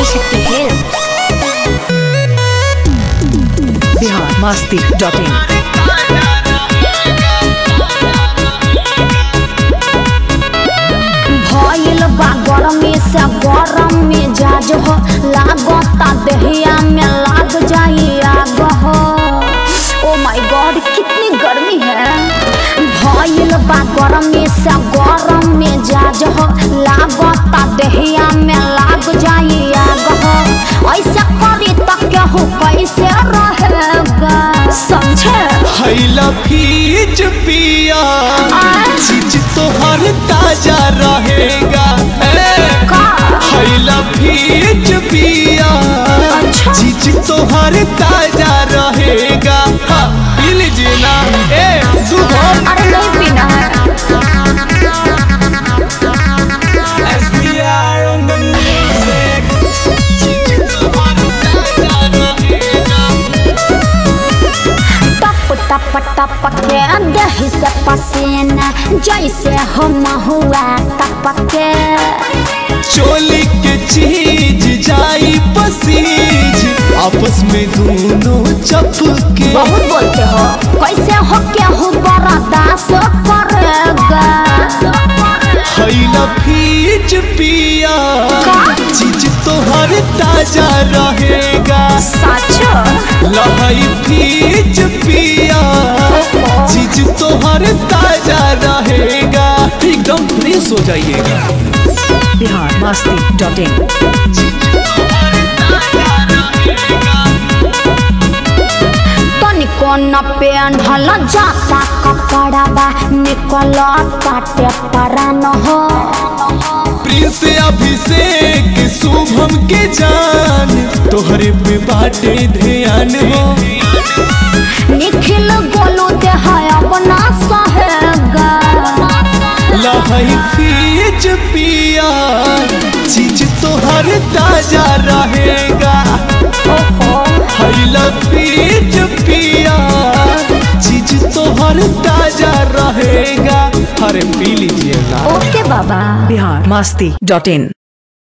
Adishakti Films. Bihar Masti dot in भइल बा गरमी से गरम में जाज हो लागता दहिया में लाग जाई आग हो ओ माय गॉड कितनी गर्मी है भइल बा गरमी से गरम में जाज हो लागता दहिया में लाग जाई आग हो ऐसे करी तो केहू कैसे रहेगा समझे हैला फीज पिया चीज तोहर ताजा रहेगा ए, का हैला फीज पिया अच्छा। चीज तोहर ताजा रहेगा हाँ, पी लीजिए ना ए सुबह अरे नहीं पीना है As we are on the music चीज तोहर ताजा रहेगा टप टप टप के दही से पसीना जैसे हम हुआ टप के चोली के चीज जाई पसीज आपस में दोनों चपके बहुत बोलते हो कैसे हो के हो बड़ा दास करेगा हैला फीज पिया का? चीज तोहर ताजा रहेगा सच लहई फीज पिया चीज तोहर ताजा रहेगा एकदम फ्रेश हो जाइएगा बिहार मस्ती डॉट इन तनिको न पेन्हल जाता कपड़ा बा निकल काटे परा न हो प्रिंस अभिषेक शुभम के जान तोहरे पे बाटे ध्यान हो निखिल गोलू देह अपना सहेगा लहई फीज पिया चीज तोहर ताजा रहेगा हैला फीज पिया चीज तोहर ताजा रहेगा अरे पी लीजिए ना ओके बाबा बिहार मस्ती डॉट इन